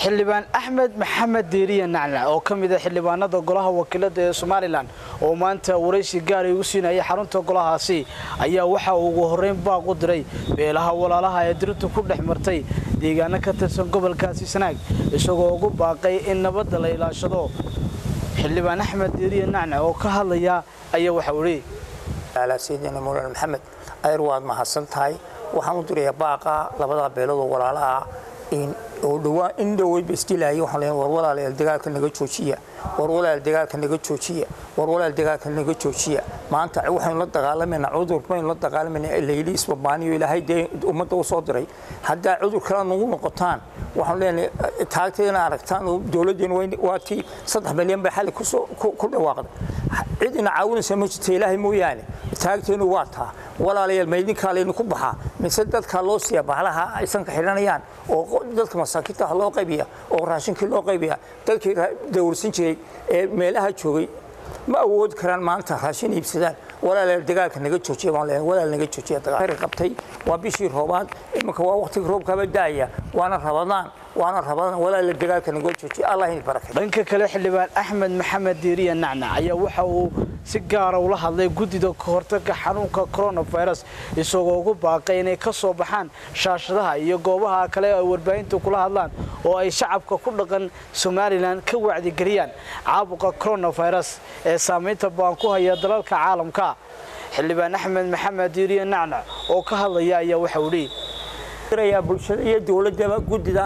xildhibaan axmed maxamed diiriye nacnac oo ka mid a xildhibaanada golaha wakiilada ee somalilan oo maanta waraysi gaara igu siinayay xarunta golahaasi ayaa waxa uu ugu horreyn baaq u diray beelaha walaalaha ee dirintu ku dhex martay deegaano ka tirsan gobolkaasi sanaag isagoo ugu baaqay in nabadda la ilaashado xildhibaan axmed diiriye nacnac oo ka hadlaya ayaa waxau idhi sayidina mawlana maxamed ayar waad mahadsan tahay waxaan u dirayaa baaqa labada beeloodoo walaalaha oo dhawaa in dhaweydba isdilaayay waxaan leeyahay war walaalayaal dagaalka naga joojiya war walaal dagaalka naga joojiya war walaal dagaalka naga joojiya maanta waxaynu la dagaalamayna cudur baynu la dagaalamayna layli isbabaaniyo ilaahay dee ummadda u soo diray haddaa cudur kale nagu noqotaan waxaan leenahay taagteedana aragtaan oo dowladdeena waa tii saddex milyan bay xalli ku dhawaaqday cid ina caawinaysa ma jirta ilaahay mooyaane taagteenu waa taa walaalayaal maydinkaa laynu ku baxaa mise dadkaa loo siiya bahalaha aysanka xidhanayaan oo dadka masaakiinta loo qaybiya oo raashinkii loo qaybiya dadkii dawrsan jiray ee meelaha joogay ma awoodi karaan maanta raashin iibsadaan walaalayaal dagaalka naga joojiya baan leeyahay walaal naga joojiya dagaal qabtay waa bishii roobaad iminka waa waqtiga roobkaaba daaya waana rabadaan waana rabadaan walaala dagaalka naga joojiya allah in barakay dhanka kale xildhibaan axmed maxamed diiriye nacnac ayaa waxa uu si gaara ula hadlay guddida kahortagga xanuunka coronavirus isagoo ugu baaqay inay ka soo baxaan shaashadaha iyo goobaha kale ay warbaahinta kula hadlaan oo ay shacabka ku dhaqan somalilan ka wacdigeliyaan caabuqa coronavirus ee saamaynta baan ku haya dalalka caalamka xildhibaan axmed maxamed diiriye nacnac oo ka hadlaya ayaa waxau idhi bulshada iyo dowladaba guddida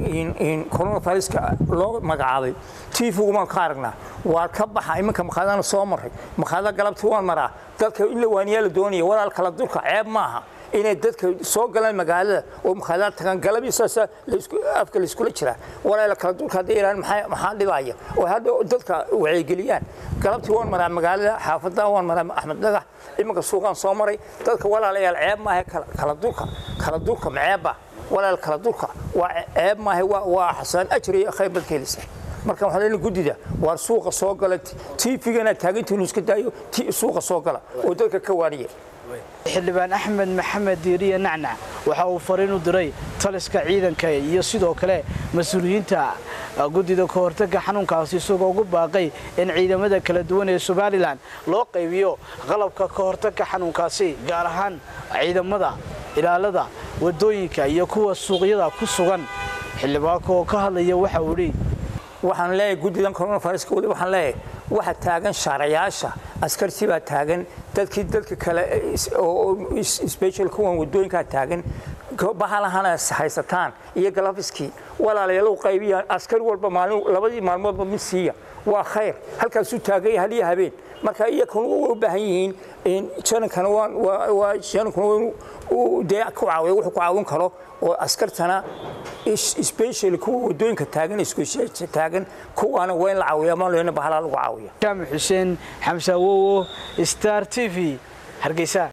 coronaviruska loo magacaabay tiifigumaan ka aragnaa waa ka baxa iminka makhaadana soo maray makhaada galabtii waan maraa dadka in la waaniyaa la doonaya walaal kala durka ceeb maaha inay dadka soo galaan magaalada oo makhaadada tagaan galabii saasa afka layskula jiraa walaala kala durka hadday iraan maxaa dhibaya oo hadda dadka wacyigeliyaan galabtii waan maraa magaalada xaafadda waan maraa axmed dhagax iminka suuqaan soo maray dadka walaalayaal ceeb maaha kala durka kala durka maceebba walaal kala durka waa ceeb maaha waa xasaan ajri iyo khayr bad ka helisa marka waxaan leenahay guddida waar suuqa soo gala tiifigana taagintiinu iska daayo suuqa soo gala oo dadka ka waaniya xildhibaan axmed maxamed diiriye nacnac waxa uu fariin u diray taliska ciidanka iyo sidoo kale mas-uuliyiinta guddida ka hortagga xanuunkaasi isagoo ugu baaqay in ciidamada kala duwan ee somalilan loo qaybiyo qalabka ka hortagga xanuunkaasi gaar ahaan ciidamada ilaalada wadooyinka iyo kuwa suuqyada ku sugan xildhibaanka oo ka hadlaya waxa uu idhi waxaan leeyahay guddidan coronaviruska weli waxaan leeyahay waxa taagan shaarayaasha askartii baa taagan dadkii dadka kale oo special kuwan wadooyinkaa taagan bahalahana haysataan iyo galafiskii walaalayaal u qaybiyaan askari walba maalin labadii maalmoodba mid siiya waa khayr halkaasuu taaganya haliya habeen marka iyakuna way u baahan yihiin janankana waa janankuna waa dee ku caawiya wuxuu ku caawin karo oo askartana special kuwa wadooyinka taagan isku taagan kuwaana waa in la caawiya ma leena bahalaa lagu caawiya jaamac xuseen xamse awowo star t v hargeysa